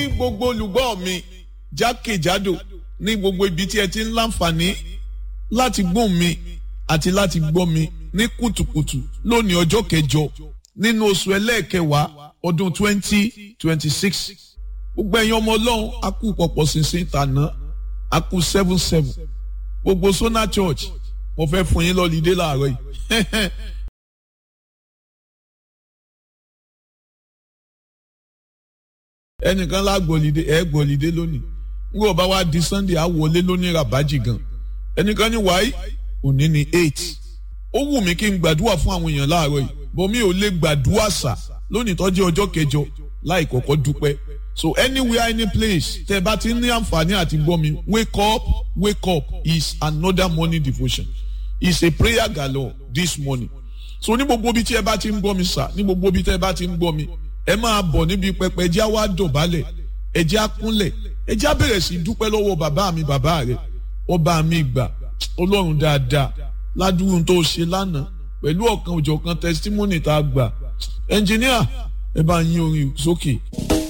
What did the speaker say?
gbogbo olùgbọ́ mi jákèjádò ní gbogbo ibi tí ẹ ti ń láǹfààní láti gbóhùn mi àti láti gbọ́ mi ní kùtùkùtù lónìí ọjọ́ kẹjọ nínú oṣù ẹlẹ́ẹ̀kẹwàá ọdún twenty twenty six gbogbo ẹ̀yin ọmọ ọlọ́run a kú pọ̀pọ̀ ṣinṣin tàná a kú seven seven gbogbo Sona Church mo fẹ́ fún yín lọ́lídé láàárọ̀ yìí ẹnìkan lá gbọ̀lídé ẹ̀ gbọ̀lídé lónìí n kò bá wá di Sunday á wọlé lónìí rabaji gan ẹnìkan ní wáyé òní ni eight ó wù mí kí n gbàdúrà fún àwọn èèyàn láàárọ̀ yìí bọ́mí ò lè gbàdúrà sà lónìí tọ́jú ọjọ́ kẹjọ láì kọ́kọ́ dúpẹ́ so anywhere any place tẹ́ bá ti ní àǹfààní àti gbọ́ mi wake up wake up is another morning devotion is a prayer galore this morning so ní gbogbo ibi tí ẹ bá ti ń gbọ́ mi sà ní gbogbo ibi tí ẹ bá ti ń gbọ́ mi ẹ máa bọ̀ níbi pẹpẹ ẹjẹ́ á wá dọ̀bálẹ̀ ẹjẹ́ á kúnlẹ̀ ẹjẹ́ á bẹ̀rẹ̀ sí dúpẹ́ lọ́wọ́ bàbá mi bàbá rẹ̀ ọba mi gbà ọlọ́run dáadáa ládùúgbò tó ṣe lánàá pẹ̀lú ọ̀kan òjọ̀kan testimony tá a gbà ẹnjìníà ẹ bá yín orin sókè. Okay.